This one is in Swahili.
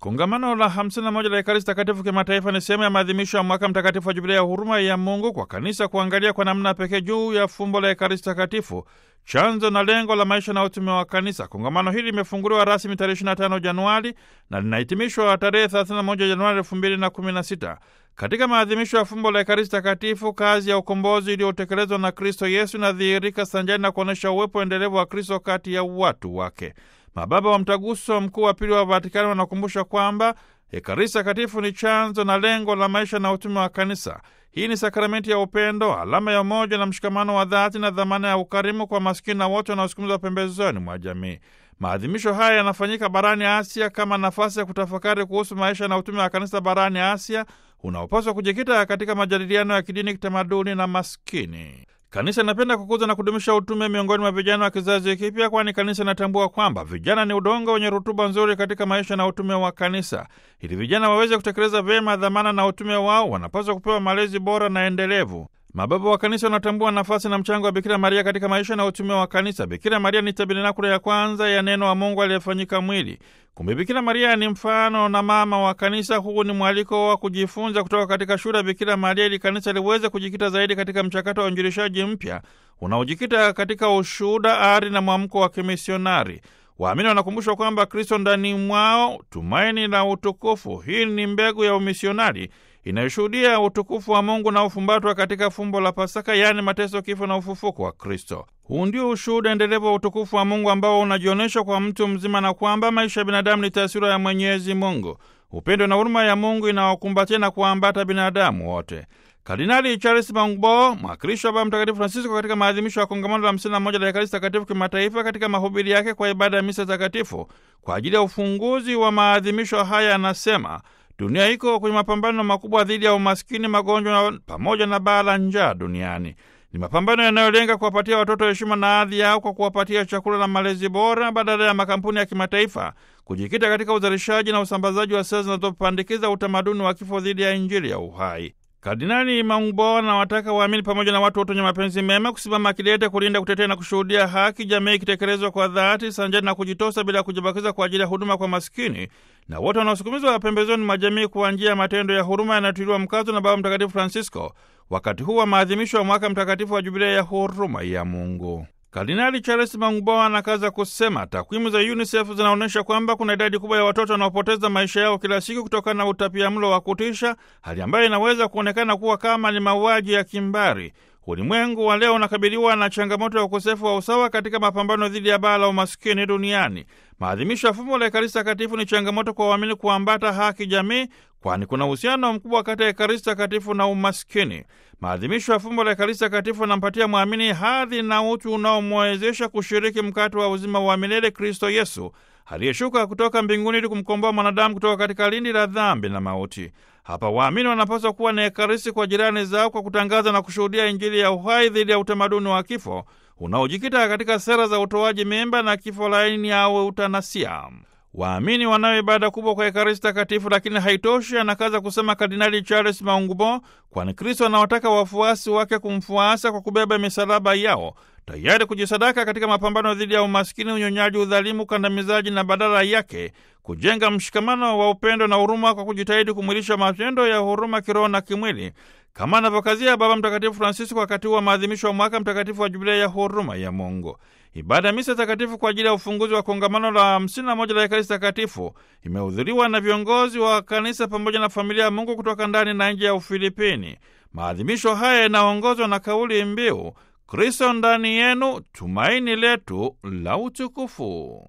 Kongamano la 51 la Ekaristi Takatifu kimataifa ni sehemu ya maadhimisho ya mwaka mtakatifu wa Jubilia ya huruma ya Mungu kwa kanisa kuangalia kwa namna pekee juu ya fumbo la Ekaristi Takatifu, chanzo na lengo la maisha na utume wa kanisa. Kongamano hili limefunguliwa rasmi tarehe 25 Januari na linahitimishwa tarehe 31 Januari 2016. Katika maadhimisho ya fumbo la Ekaristi Takatifu, kazi ya ukombozi iliyotekelezwa na Kristo Yesu inadhihirika sanjani na kuonyesha uwepo endelevu wa Kristo kati ya watu wake. Mababa wa Mtaguso Mkuu wa Pili wa Vatikani wanakumbusha kwamba Ekaristi Takatifu ni chanzo na lengo la maisha na utume wa kanisa. Hii ni sakramenti ya upendo, alama ya umoja na mshikamano wa dhati na dhamana ya ukarimu kwa maskini na wote wanaosukumizwa pembezoni mwa jamii. Maadhimisho haya yanafanyika barani Asia kama nafasi ya kutafakari kuhusu maisha na utume wa kanisa barani Asia unaopaswa kujikita katika majadiliano ya kidini, kitamaduni na maskini. Kanisa inapenda kukuza na kudumisha utume miongoni mwa vijana wa kizazi kipya, kwani kanisa inatambua kwamba vijana ni udongo wenye rutuba nzuri katika maisha na utume wa kanisa. Ili vijana waweze kutekeleza vyema dhamana na utume wao, wanapaswa kupewa malezi bora na endelevu. Mababa wa kanisa wanatambua nafasi na mchango wa Bikira Maria katika maisha na utume wa kanisa. Bikira Maria ni tabernakulo ya kwanza ya neno wa Mungu aliyefanyika mwili. Kumbe Bikira Maria ni mfano na mama wa kanisa. Huu ni mwaliko wa kujifunza kutoka katika shule ya Bikira Maria ili kanisa liweze kujikita zaidi katika mchakato wa uinjilishaji mpya unaojikita katika ushuhuda, ari na mwamko wa kimisionari. Waamini wanakumbushwa kwamba Kristo ndani mwao tumaini la utukufu. Hii ni mbegu ya umisionari inayoshuhudia utukufu wa Mungu na ufumbatwa katika fumbo la Pasaka, yaani mateso, kifo na ufufuko wa Kristo. Huu ndio ushuhuda endelevu wa utukufu wa Mungu ambao unajionyesha kwa mtu mzima, na kwamba maisha ya binadamu ni taswira ya Mwenyezi Mungu. Upendo na huruma ya Mungu inawakumbatia na kuwaambata binadamu wote. Kardinali Charles Maungbo, mwakilishi wa Baba Mtakatifu Francisco, katika maadhimisho ya kongamano la 51 la Ekaristi Takatifu kimataifa, katika mahubiri yake kwa ibada ya misa takatifu kwa ajili ya ufunguzi wa maadhimisho haya, anasema dunia iko kwenye mapambano makubwa dhidi ya umaskini, magonjwa pamoja na baa la njaa duniani. Ni mapambano yanayolenga kuwapatia watoto heshima na hadhi yao kwa kuwapatia chakula na malezi bora, badala ya makampuni ya kimataifa kujikita katika uzalishaji na usambazaji wa sera zinazopandikiza utamaduni wa kifo dhidi ya Injili ya uhai. Kardinali Maungbo anawataka waamini pamoja na watu wote wenye mapenzi mema kusimama kidete kulinda, kutetea na kushuhudia haki, jamii ikitekelezwa kwa dhati, sanjani na kujitosa bila kujibakiza kwa ajili ya huduma kwa maskini na wote wanaosukumizwa pembezoni mwa jamii kwa njia ya matendo ya huruma yanayotiliwa mkazo na Baba Mtakatifu Francisco wakati huu wa maadhimisho ya mwaka mtakatifu wa Jubilia ya huruma ya Mungu. Kardinali Charles Maungbo anakaza kusema takwimu za UNICEF zinaonyesha kwamba kuna idadi kubwa ya watoto wanaopoteza maisha yao kila siku kutokana na utapiamlo wa kutisha, hali ambayo inaweza kuonekana kuwa kama ni mauaji ya kimbari. Ulimwengu wa leo unakabiliwa na changamoto ya ukosefu wa usawa katika mapambano dhidi ya baa la umaskini duniani. Maadhimisho ya fumbo la Ekaristi Takatifu ni changamoto kwa waamini kuambata haki jamii, kwani kuna uhusiano mkubwa kati ya Ekaristi Takatifu na umaskini. Maadhimisho ya fumbo la Ekaristi Takatifu anampatia mwamini hadhi na utu unaomwezesha kushiriki mkate wa uzima wa milele, Kristo Yesu aliyeshuka kutoka mbinguni ili kumkomboa mwanadamu kutoka katika lindi la dhambi na mauti. Hapa waamini wanapaswa kuwa na Ekaristi kwa jirani zao kwa kutangaza na kushuhudia Injili ya uhai dhidi ya utamaduni wa kifo unaojikita katika sera za utoaji mimba na kifo laini au eutanasia. Waamini wanayo ibada kubwa kwa Ekaristi Takatifu, lakini haitoshi, anakaza kusema Kardinali Charles Maungbo, kwani Kristo anawataka wafuasi wake kumfuasa kwa kubeba misalaba yao, tayari kujisadaka katika mapambano dhidi ya umaskini, unyonyaji, udhalimu, ukandamizaji, na badala yake kujenga mshikamano wa upendo na huruma kwa kujitahidi kumwilisha matendo ya huruma kiroho na kimwili, kama anavyokazia Baba Mtakatifu Francisco wakati wa maadhimisho wa mwaka mtakatifu wa Jubilia ya huruma ya Mungu. Ibada ya misa takatifu kwa ajili ya ufunguzi wa kongamano la 51 la Ekaristi Takatifu imehudhuriwa na viongozi wa kanisa pamoja na familia ya Mungu kutoka ndani na nje ya Ufilipini. Maadhimisho haya yanaongozwa na kauli mbiu Kristo ndani yenu, tumaini letu la utukufu.